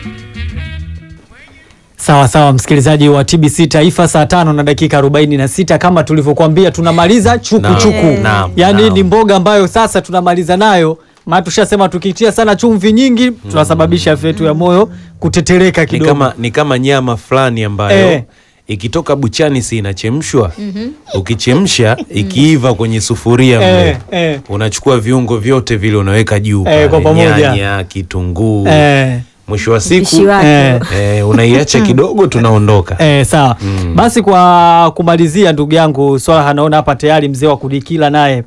Sawa sawa, msikilizaji wa TBC Taifa, saa tano na dakika arobaini na sita kama tulivyokuambia, tunamaliza chuku Naam, chuku. naam, Yaani naam. ni mboga ambayo sasa tunamaliza nayo, maana tushasema tukitia sana chumvi nyingi tunasababisha afya yetu ya moyo kutetereka ni kidogo. kama, ni kama nyama fulani ambayo Eh. ikitoka buchani si inachemshwa ukichemsha ikiiva kwenye sufuria Eh, mle eh. unachukua viungo vyote vile unaweka juu Eh, kwa pale, pamoja. nyanya kitunguu Eh, mwisho wa Mpishi siku wake. eh. eh, unaiacha kidogo tunaondoka Eh, sawa basi, kwa kumalizia, ndugu yangu Swala anaona hapa tayari mzee wa kudikila naye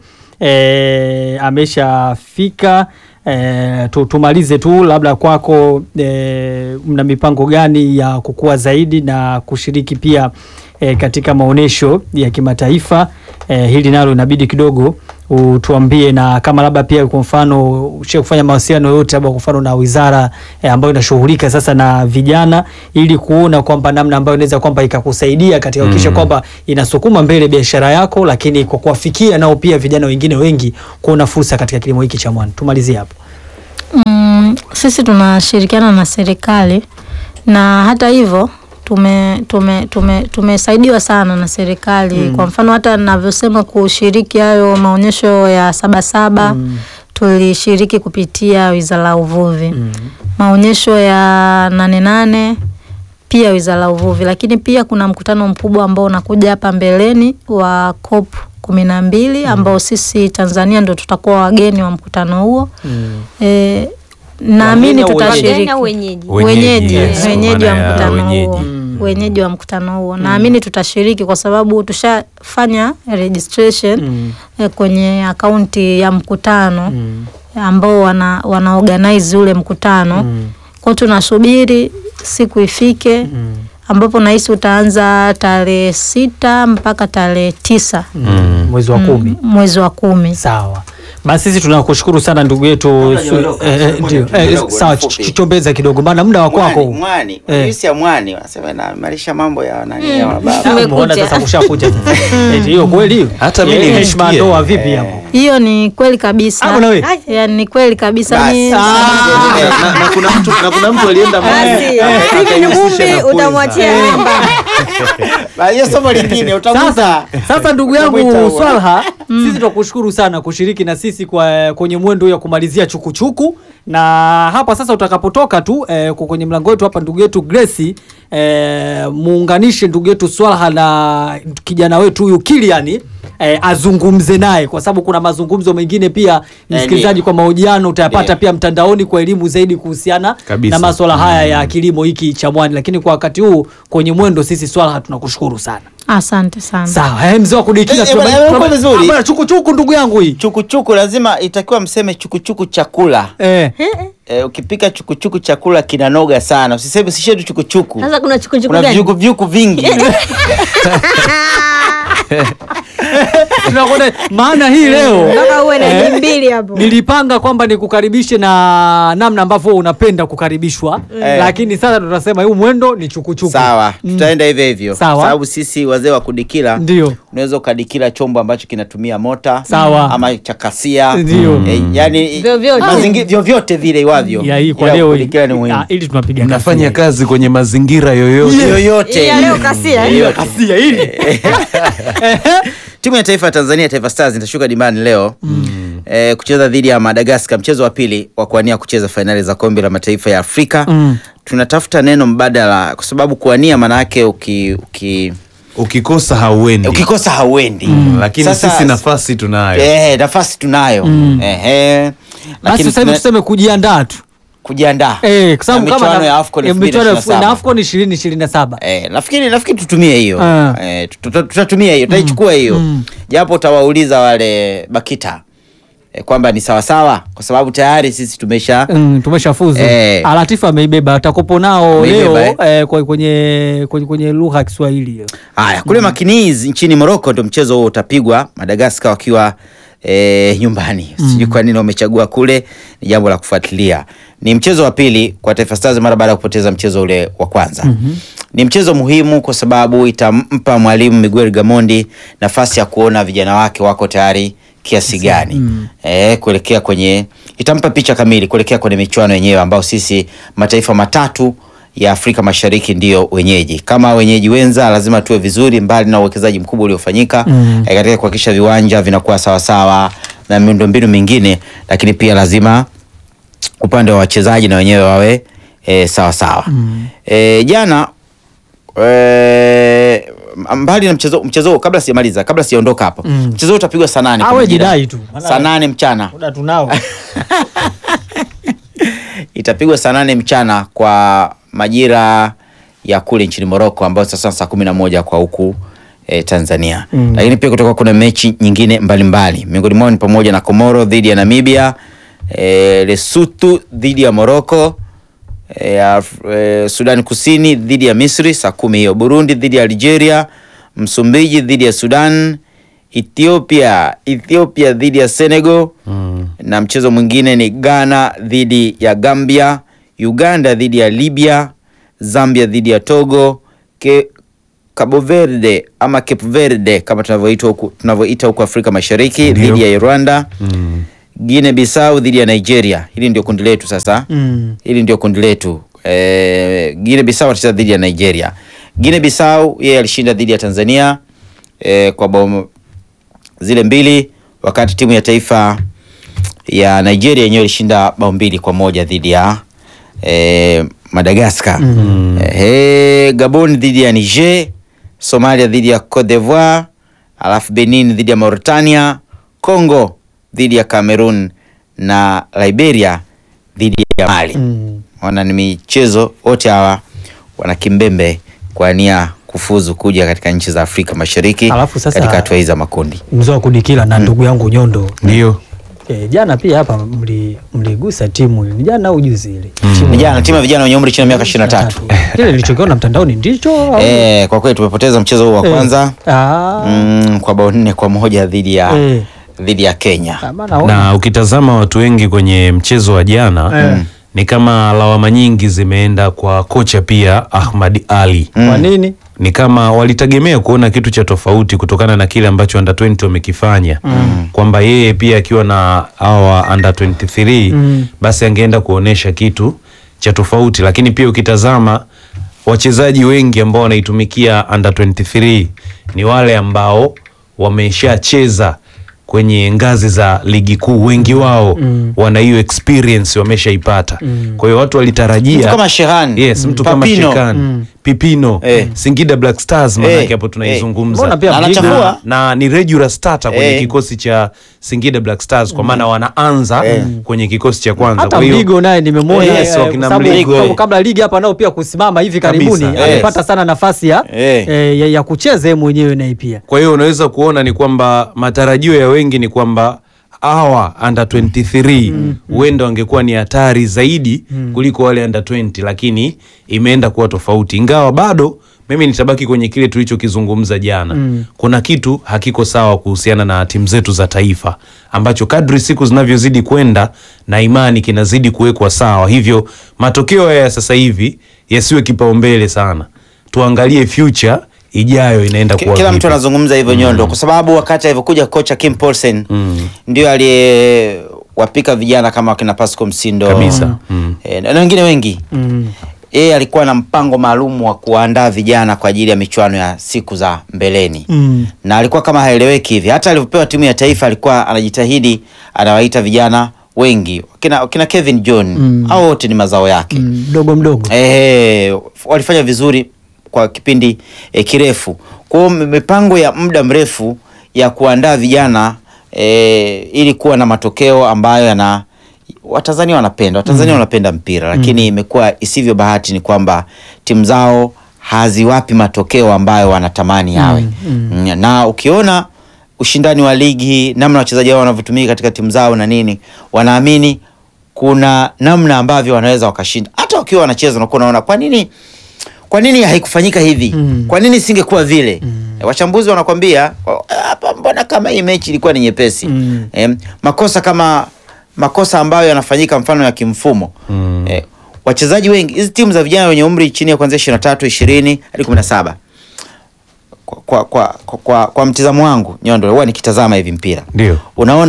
eh, ameshafika. Eh, tu, tumalize tu labda kwako, eh, mna mipango gani ya kukua zaidi na kushiriki pia eh, katika maonyesho ya kimataifa eh, hili nalo inabidi kidogo utuambie, na kama labda pia kwa mfano ushe kufanya mawasiliano yote labda kwa mfano na wizara eh, ambayo inashughulika sasa na vijana ili kuona kwamba namna ambayo inaweza kwamba ikakusaidia katika kuhakikisha kwamba inasukuma mbele biashara yako, lakini kwa kuwafikia nao pia vijana wengine wengi kuona fursa katika kilimo hiki cha mwani. Tumalizie hapo. Mm, sisi tunashirikiana na serikali na hata hivyo tume tume tume tumesaidiwa sana na serikali kwa mfano hata ninavyosema kushiriki hayo maonyesho ya Sabasaba tulishiriki kupitia Wizara ya Uvuvi maonyesho ya Nane Nane pia Wizara ya Uvuvi, lakini pia kuna mkutano mkubwa ambao unakuja hapa mbeleni wa COP kumi na mbili ambao sisi Tanzania ndo tutakuwa wageni wa mkutano huo. E, naamini au tutashiriki Wageni au wenyeji? wenyeji yes, kwa wenyeji wa maana ya mkutano wenyeji. huo wenyeji wa mkutano huo naamini tutashiriki kwa sababu tushafanya registration eh, kwenye akaunti ya mkutano ambao wana, wana organize ule mkutano kwao tunasubiri siku ifike ambapo nahisi utaanza tarehe sita mpaka tarehe tisa Mwezi wa kumi. mwezi wa kumi Sawa. Basi sisi tunakushukuru sana ndugu yetu. Su- eh, eh, ndio. Eh, kidogo, sawa, nifupi. ch- chombeza kidogo maana muda wa kwako. Mwani, mwani, Eh. juisi ya mwani wanasema inaimarisha mambo ya nani ya Ah, mababa. Umeona sasa kushakuja. Eti hiyo kweli hiyo? Hata mimi Eh, nimesikia. heshima ya ndoa vipi hapo? hiyo ni kweli kabisa Ah, bwana we. yani ni kweli kabisa Basi. ni na, na, kuna mtu, na kuna mtu alienda Basi, hivi ni kumbi utamwachia namba. Ba, hiyo somo lingine utakuta. Sasa, sasa ndugu Utamwita yangu huo. Swalha, sisi tunakushukuru sana kushiriki na sisi kwa kwenye mwendo ya kumalizia chukuchuku na hapa sasa utakapotoka tu eh, kwa kwenye mlango wetu hapa ndugu yetu Grace eh, muunganishe ndugu yetu Swalha na kijana wetu huyu Kilian eh, azungumze naye kwa sababu kuna mazungumzo mengine pia msikilizaji, kwa mahojiano utayapata Ndio. pia mtandaoni kwa elimu zaidi kuhusiana Kabisa. na masuala haya ya kilimo hiki cha mwani, lakini kwa wakati huu kwenye mwendo sisi Swalha tunakushukuru sana. asante sana Sawa, eh, mzee wa kudikila Eh, eh, bwana, tunaba- uko tunaba- vizuri. Ah, bwana, chukuchuku ndugu yangu hii. Chukuchuku lazima itakiwa mseme chukuchuku chakula. Eh. Eh, ukipika chukuchuku chakula kinanoga sana. Usiseme sishe tu chukuchuku. Sasa kuna chukuchuku Kuna gani? vyuku vyuku vingi. Tunakwenda maana hii leo Mpaka uwe na Eh. jimbili mbili hapo. nilipanga kwamba nikukaribishe na namna ambavyo unapenda kukaribishwa Eh. lakini sasa tutasema huu mwendo ni chukuchuku. Sawa, Mm. tutaenda hivyo hivyo. Sawa. Sababu sisi wazee wa kudikila Ndio. unaweza ukadikila chombo ambacho kinatumia mota Sawa. ama chakasia Ndio. eh, yani Vyovyote. mazingi- vyovyote vile iwavyo Ya hii kwa Ila leo hii. kudikila ni muhimu Ah, ili tunapiga nafanya kasia. kazi kwenye mazingira yoyote yoyote Hii ya leo kasia, eh? Yoyote. Kasia hili. timu ya taifa ya Tanzania Taifa Stars itashuka dimbani leo eh, kucheza dhidi ya Madagascar, mchezo wa pili wa kuania kucheza fainali za kombe la mataifa ya Afrika. Mm. Tunatafuta neno mbadala kwa sababu kuania maana yake uki, uki, ukikosa hauendi ukikosa hauendi lakini Sasa- sisi nafasi tunayo eh, nafasi tunayo Ehe. Basi Lakini sasa hivi tuna- tuseme kujiandaa tu. kujiandaa Eh, kwa sababu Na kama michuano ya AFCON eh, michuano ya 2027. na AFCON 2027. Eh, nafikiri nafikiri tutumie hiyo Ah. eh, tuta- tutatumia hiyo tutaichukua hiyo japo utawauliza wale Bakita eh, kwamba ni sawasawa kwa sababu tayari sisi tumesha Mm, tumeshafuzu. Eh. Alatifa ameibeba atakopo nao Ameibeba, leo eh, kwa- kwenye kwenye, kwenye lugha ya Kiswahili hiyo. haya kule Makiniz nchini Morocco ndo mchezo huo utapigwa Madagascar wakiwa eh, nyumbani sijui kwa nini wamechagua kule ni jambo la kufuatilia ni mchezo wa pili kwa Taifa Stars mara baada ya kupoteza mchezo ule wa kwanza ni mchezo muhimu kwa sababu itampa mwalimu Miguel Gamondi nafasi ya kuona vijana wake wako tayari kiasi gani eh, kuelekea kwenye itampa picha kamili kuelekea kwenye michuano yenyewe ambao sisi mataifa matatu ya Afrika Mashariki ndiyo wenyeji. Kama wenyeji wenza, lazima tuwe vizuri, mbali na uwekezaji mkubwa uliofanyika Mm. eh, katika kuhakikisha viwanja vinakuwa sawasawa na miundombinu mingine, lakini pia lazima upande wa wachezaji na wenyewe wawe e, sawa sawa. Mm. E, jana e, mbali na mchezo mchezo huo, kabla sijamaliza, kabla sijaondoka hapo, Mm. mchezo huo utapigwa saa nane Ah, kwa we majira- jidai tu. Maana- saa nane mchana Muda tunao. itapigwa saa nane mchana kwa majira ya kule nchini Morocco ambayo sasa saa kumi na moja kwa huku e, Tanzania Mm. lakini pia kutoka kuna mechi nyingine mbalimbali miongoni mwao ni pamoja na Komoro dhidi ya Namibia e, Lesotho dhidi ya Morocco e, Af- e, Sudan Kusini dhidi ya Misri saa kumi hiyo Burundi dhidi ya Algeria Msumbiji dhidi ya Sudan Ethiopia Ethiopia dhidi ya Senegal Mm. na mchezo mwingine ni Ghana dhidi ya Gambia, Uganda dhidi ya Libya, Zambia dhidi ya Togo, Ke, Cabo Verde ama Cape Verde kama tunavyoita huku tunavyoita huku Afrika Mashariki Ndio. dhidi ya Rwanda, Mm. Guinea Bissau dhidi ya Nigeria. Hili ndio kundi letu sasa. Mm. Hili ndio kundi letu. Eh, Guinea Bissau atacheza dhidi ya Nigeria. Guinea Bissau yeye alishinda dhidi ya Tanzania eh, kwa bao zile mbili, wakati timu ya taifa ya Nigeria yenyewe ilishinda bao mbili kwa moja dhidi ya eh, Madagascar. Mm. Eh, Gabon dhidi ya Niger, Somalia dhidi ya Cote d'Ivoire, alafu Benin dhidi ya Mauritania, Congo dhidi ya Cameroon na Liberia dhidi ya Mali. Mm. Wana ni michezo wote hawa wana kimbembe kwa nia kufuzu kuja katika nchi za Afrika Mashariki Alafu sasa- katika hatua hizi za makundi. Mzee wa kudikila na ndugu yangu Nyondo. Ndio. E, jana pia hapa mli- mligusa timu ni jana au juzi ile Timu- Vijana timu ya vijana wenye umri chini ya miaka 23. Kile nilichokiona mtandaoni ndicho au- Eh, kwa kweli tumepoteza mchezo huu wa Eh. kwanza Ah, mm, kwa bao nne kwa moja dhidi ya eh. dhidi ya Kenya. Ah, maana ona. Na ukitazama watu wengi kwenye mchezo wa jana Eh. ni kama lawama nyingi zimeenda kwa kocha pia Ahmad Ali. Kwa nini? Ni kama walitegemea kuona kitu cha tofauti kutokana na kile ambacho under 20 wamekifanya kwamba yeye pia akiwa na hawa under 23 Mm. basi angeenda kuonesha kitu cha tofauti, lakini pia ukitazama wachezaji wengi ambao wanaitumikia under 23 ni wale ambao wameshacheza kwenye ngazi za ligi kuu, wengi wao Mm. wana hiyo experience wameshaipata. Kwa hiyo watu walitarajia Mtu kama Shehan, yes, mtu kama Papino. Shekan Mm. Pipino Eh. Singida Black Stars Eh. maanake hapo tunaizungumza Mbona pia Na Mligo- anachafua. na ni regular starter kwenye Eh. kikosi cha Singida Black Stars kwa maana wanaanza kwenye kikosi cha kwanza. hata Kwa hiyo Mligo naye nimemwona Yes, eh, wakina sababu- Mligo, sababu eh. kabla ligi hapa nao pia kusimama hivi karibuni Kabisa, amepata yes. sana nafasi ya, Eh. eh, ya, ya kucheza yeye mwenyewe naye pia kwa hiyo unaweza kuona ni kwamba matarajio ya wengi ni kwamba hawa under 23 huenda wangekuwa ni hatari zaidi kuliko wale under 20, lakini imeenda kuwa tofauti, ingawa bado mimi nitabaki kwenye kile tulichokizungumza jana. Kuna kitu hakiko sawa kuhusiana na timu zetu za taifa ambacho kadri siku zinavyozidi kwenda na imani kinazidi kuwekwa sawa, hivyo matokeo haya ya sasa hivi yasiwe kipaumbele sana, tuangalie future ijayo inaenda Ki- kuwa Kila vipi. mtu anazungumza hivyo Nyondo, kwa sababu wakati alivyokuja kocha Kim Paulsen ndio aliyewapika vijana kama wakina Pascal Msindo Kabisa. Mm. eh, na na wengine wengi mm. yeye alikuwa na mpango maalum wa kuandaa vijana kwa ajili ya michuano ya siku za mbeleni Mm. na alikuwa kama haeleweki hivi. Hata alivyopewa timu ya taifa alikuwa anajitahidi, anawaita vijana wengi kina, kina Kevin John Mm. au wote ni mazao yake Mm, mdogo mdogo eh, walifanya vizuri kwa kipindi eh, kirefu. Kwa hiyo m- mipango ya muda mrefu ya kuandaa vijana eh, ili kuwa na matokeo ambayo yana Watanzania wanapenda Watanzania wanapenda mpira, lakini imekuwa isivyo bahati ni kwamba timu zao haziwapi matokeo ambayo wanatamani yawe. Mm, Na ukiona ushindani wa ligi, namna wachezaji wao wanavyotumika katika timu zao na nini, wanaamini kuna namna ambavyo wanaweza wakashinda hata wakiwa wanacheza, unakuwa unaona kwa nini kwa nini haikufanyika hivi Mm. kwa nini isingekuwa vile Eh, wachambuzi wanakwambia "Oh, hapa mbona kama hii mechi ilikuwa ni nyepesi Mm. Em, makosa kama makosa ambayo yanafanyika mfano ya kimfumo Mm. eh, wachezaji wengi hizi timu za vijana wenye umri chini ya kuanzia 23 20 hadi 17 kwa, kwa, kwa, kwa, kwa, kwa mtizamo wangu Nyondo huwa nikitazama hivi mpira Ndio. unaona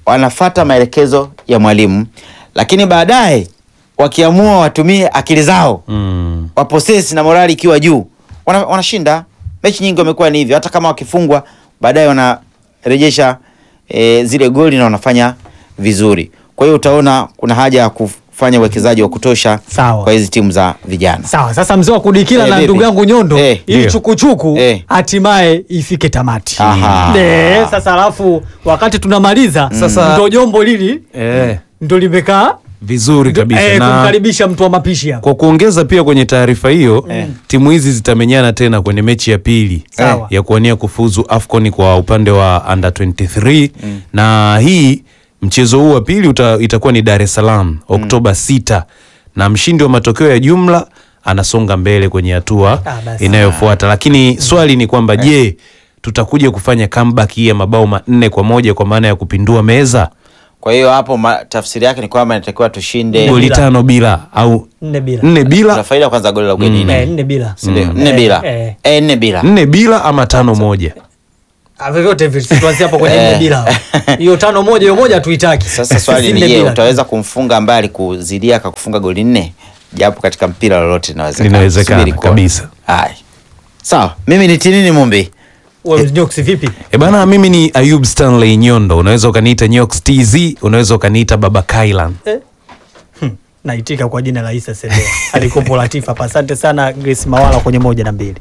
wanafata maelekezo ya mwalimu, lakini baadaye wakiamua watumie akili zao Mm. waposesi na morali ikiwa juu wana- wanashinda. Mechi nyingi wamekuwa ni hivyo, hata kama wakifungwa baadaye wanarejesha e, zile goli na wanafanya vizuri. Kwa hiyo utaona kuna haja ya kufanya uwekezaji wa kutosha Sawa. kwa hizi timu za vijana. Sawa, sasa mzee wa kudikila Eh, na vipi? ndugu yangu Nyondo Eh, ili ndio. chukuchuku Eh. hatimaye ifike tamati. Aha. Eh, sasa alafu wakati tunamaliza Sasa- ndo jombo lili Eh, ndo limekaa vizuri kabisa eh, na kumkaribisha mtu wa mapishi hapa. kwa kuongeza pia kwenye taarifa hiyo timu hizi zitamenyana tena kwenye mechi ya pili Sawa. ya kuwania kufuzu AFCON kwa upande wa under 23 na hii mchezo huu wa pili uta, itakuwa ni Dar es Salaam Oktoba 6 na mshindi wa matokeo ya jumla anasonga mbele kwenye hatua Ah, basi. inayofuata lakini swali ni kwamba je tutakuja kufanya comeback hii ya mabao manne kwa moja kwa maana ya kupindua meza Kwa hiyo hapo ma, tafsiri yake ni kwamba inatakiwa tushinde goli bila. tano bila au Nne bila. nne bila tuna faida kwanza goli la ugenini Eh, nne bila. si ndio? Nne Eh, bila eh. eh, nne bila nne bila ama tano moja Ah, vyovyote vile tuanzie hapo kwenye nne Eh. bila. Hiyo tano moja hiyo moja tuitaki. Sasa swali ni Nne je, bila. utaweza kumfunga ambaye alikuzidia akakufunga goli nne? Japo katika mpira lolote linawezekana. Linawezekana Subiri kuona. kabisa. Haya. Sawa, mimi ni Tinini Mumbi. Wewe Nyoksi vipi? E bana, mimi ni Ayub Stanley Nyondo, unaweza ukaniita Nyox TZ, unaweza ukaniita Baba Kailan. Naitika kwa jina la Isa Sedea. Alikopo Latifa hapa. Asante sana Grace Mawala kwenye moja na mbili.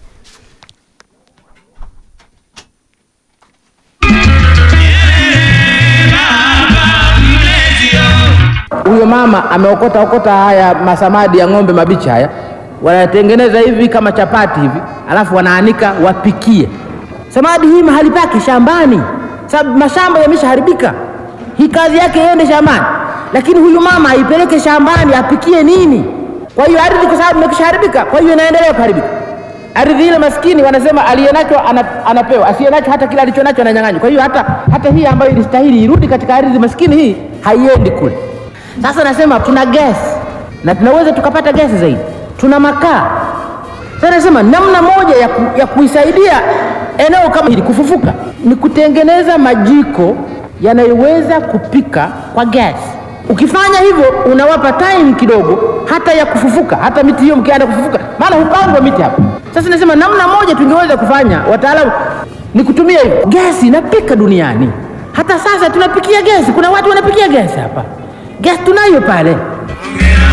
huyo mama ameokota okota haya masamadi ya ng'ombe mabichi haya, wanatengeneza hivi kama chapati hivi, alafu wanaanika wapikie. Samadi hii mahali pake shambani, sababu mashamba yameshaharibika. Hii kazi yake iende shambani, lakini huyu mama aipeleke shambani apikie nini? Kwa hiyo ardhi, kwa sababu imekishaharibika, kwa hiyo inaendelea kuharibika. Ardhi ile maskini wanasema aliyenacho ana, anapewa, asiyenacho hata kile alichonacho ananyang'anywa. Kwa hiyo hata, hata hii ambayo ilistahili irudi katika ardhi maskini hii haiendi kule. Sasa nasema tuna gesi na tunaweza tukapata gesi zaidi, tuna makaa. Sasa nasema namna moja ya, ku, ya kuisaidia eneo kama hili kufufuka ni kutengeneza majiko yanayoweza kupika kwa gesi. Ukifanya hivyo unawapa time kidogo hata ya kufufuka, hata miti hiyo mkianza kufufuka, maana hupandwa miti hapa. Sasa nasema namna moja tungeweza kufanya, wataalamu, ni kutumia hivyo. Gesi inapika duniani, hata sasa tunapikia gesi. Kuna watu wanapikia gesi hapa, gesi tunayo pale.